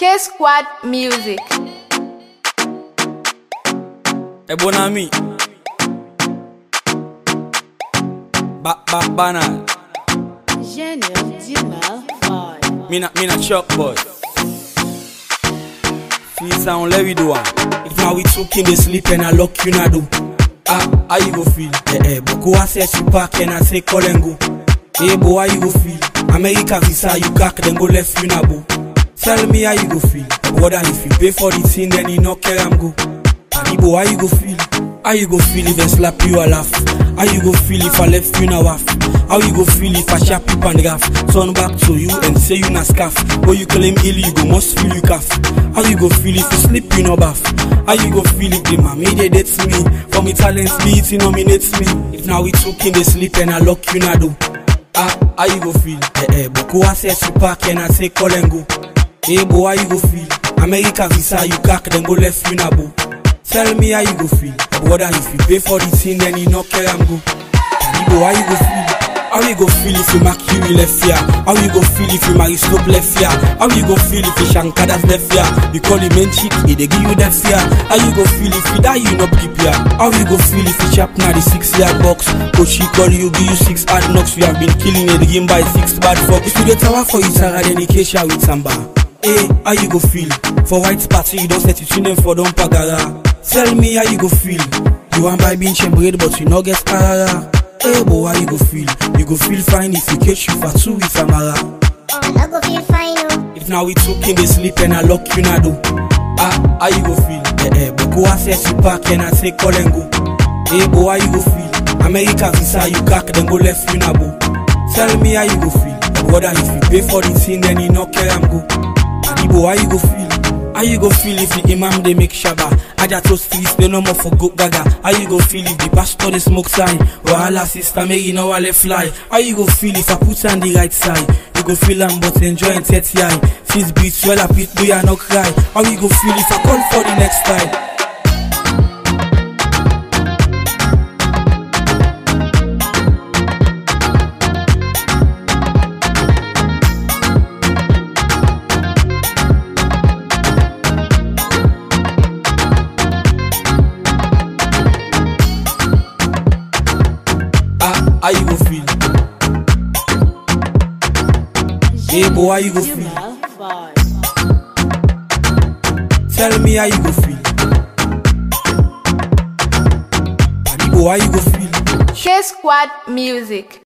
K Squad Music. E buon ami. Ba ba banal. Gênio de Malfoy. Mina mina shock boy. Free sound let we do one. If now we talking they sleep and I lock you na do. Ah, how you go feel? Eh eh, Boko I set you back and I say call and go. Hey boy, how you go feel? America visa you cack then go left you na boo. Tell me how you go feel. Brother, if you pay for the thing then you no care am go. Hey boy, how you go feel? How you go feel if I slap you a laugh? How you go feel if I left you na waff? How you go feel if I sharp you and gaff? Turn back to you and say you na scarf. But you claim ill, you go must feel you calf. How you go feel if you sleep you no bath? How you go feel if the mommy they dates me? For me talents be it nominates me. If now we talking they sleep and I lock you na do. Ah, how you go feel? Eh eh, Boko I set you back and I say call and go. Hey boy, how you go feel? America visa you cack then go left you na boo. Tell me how you go feel. Brother, if you pay for the thing then you no care am go. Hey boy, how you go feel? How you go feel if you Mercury left here? How you go feel if you marry Snoop left here? How you go feel if you Shankadas left here? You call him main chick, he dey give you that fear. How you go feel if you die, you no keep here? How you go feel if you chap na the six yard box? Coach he call you, give you six hard knocks. We have been killing the game by six bad fuck. If you get tower for you, Sarah, then you cash out with samba. Hey, how you go feel? For white party, you don't set it in them for don't pagara. Tell me how you go feel. You want buy bean bread, but you no get arara. Hey, boy, how you go feel? You go feel fine if you catch you for two with Amara. I no go feel fine, oh. If now we talking, they sleep and I lock you na do. Ah, how you go feel? Eh eh, Boko I set you back and I say call and go. Hey, boy, how you go feel? America visa you cack then go left you na boo. Tell me how you go feel. Brother, if you pay for the thing, then you no care am go. Hey, boy, how you go feel? How you go feel if the imam they make shaba? Aja to streets they no more for go gaga. How you go feel if the pastor they smoke sign? Wahala sister make you know I let fly. How you go feel if I put on the right side? You go feel am but enjoy and set eye. Fizz beats well up it do ya no cry. How you go feel if I call for the next time? Ah, how you go feel? Hey boy, how you go de feel? Malfoy. Tell me how you go feel. Hey boy, how you go feel? K Squad Music.